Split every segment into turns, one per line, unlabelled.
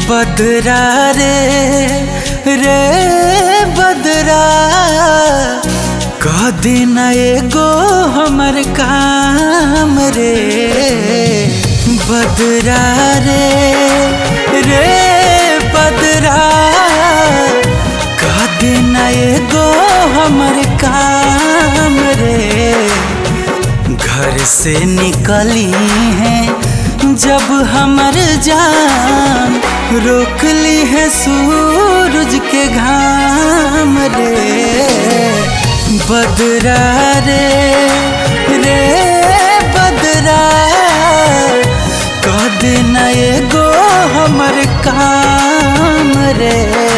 बदरा रे रे बदरा कह दिन एगो हमर काम रे बदरा रे रे बदरा कह दिन एगो हमर काम रे घर से निकली है जब हमर जान रोक ली है सूरज के घाम रे बदरा रे रे बदरा कह देना एगो हमर काम रे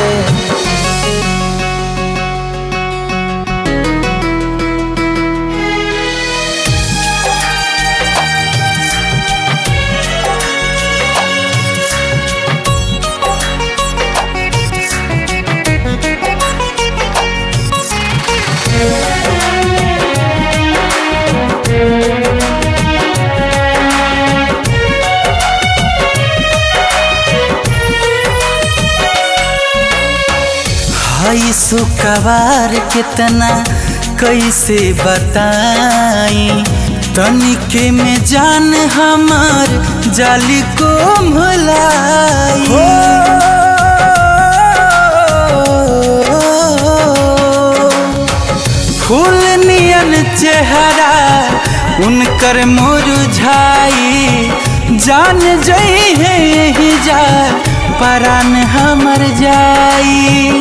हई सुकवार कितना कैसे बताई तनिके में जान हमार जाली को भलाई फूल नियन चेहरा उनकर मुरझाई जान जई है यही जा परान हमर जाई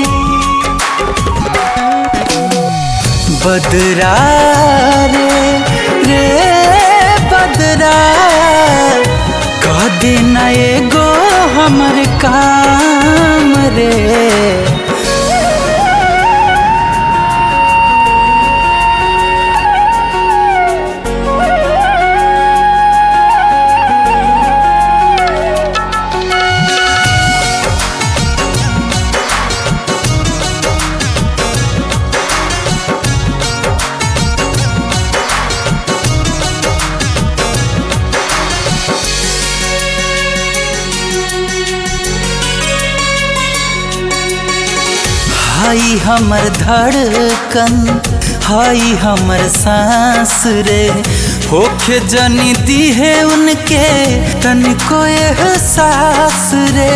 बदरा रे रे बदरा कह देना एगो हमर काम रे हाई हमर धड़कन हाई हमर सांस रे होखे जनी दी है उनके तनिको एहसास रे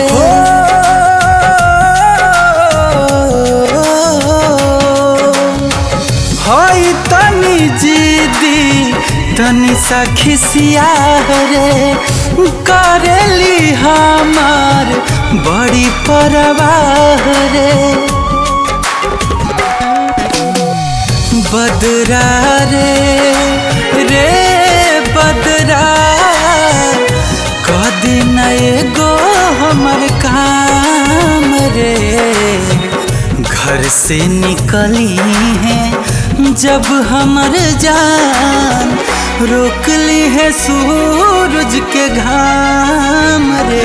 हाई तनी जीदी तनी सा खिसिया रे करेली हमार बड़ी परवाह रे बदरा रे रे बदरा कह दिन एगो हमर काम रे घर से निकली है जब हमर जान रोक ली है सूरज के घाम रे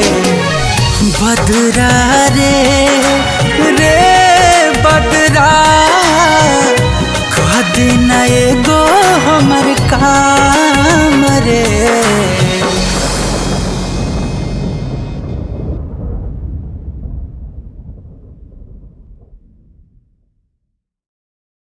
बदरा रे रे बदरा कह देना एगो